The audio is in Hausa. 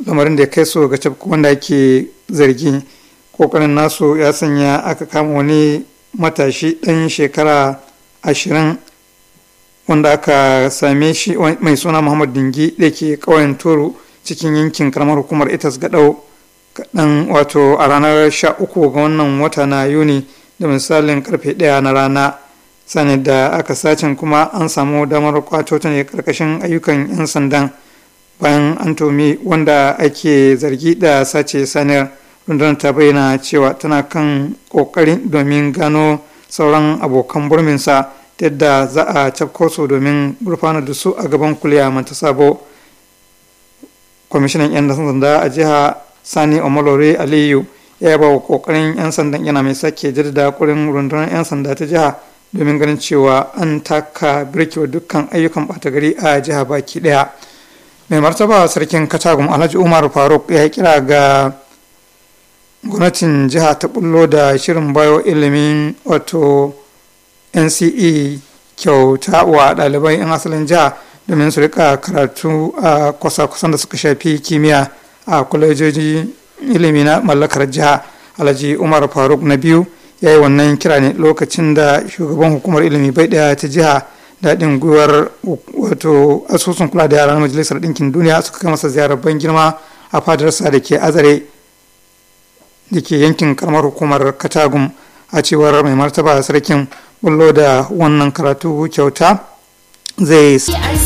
lamarin da ya kai su ga cafku wanda ake zargi kokarin nasu ya sanya aka kama wani matashi ɗan shekara ashirin wanda aka same shi mai suna muhammad dingi da ke ƙauyen toro cikin yankin karamar hukumar itas gaɗau kaɗan wato a ranar sha uku ga wannan wata na yuni da misalin karfe ɗaya na rana sani da aka sacin kuma an samu damar kwato ta ne karkashin ayyukan 'yan sandan bayan an tomi wanda ake zargi da sace saniyar rundunar ta bayyana cewa tana kan kokari domin gano sauran abokan burminsa yadda za a cafko su domin gurfanar da su a gaban kuliya manta sabo kwamishinan 'yan sanda a jiha sani omolore aliyu ya yaba wa kokarin 'yan sandan yana mai sake jaddada kurin rundunar 'yan sanda ta jiha domin ganin cewa an taka birkewa dukkan ayyukan ɓata gari a jiha baki ɗaya mai martaba sarkin katagum alhaji umar faruk ya kira ga gwamnatin jiha ta bullo da shirin bayo ilimin wato nce kyauta wa ɗalibai 'yan asalin jiha domin su rika karatu a kwasa-kwasan da suka shafi kimiyya a kwalejoji ilimi na mallakar jiha alhaji umar faruk na biyu ya yi wannan kira ne lokacin da shugaban hukumar ilimi bai daya ta jiha daɗin gwiwar wato asusun kula da yara na majalisar ɗinkin duniya suka kai masa ziyarar ban girma a fadarsa da ke azare da ke yankin karamar hukumar katagum a cewar mai martaba sarkin bullo da wannan karatu kyauta zai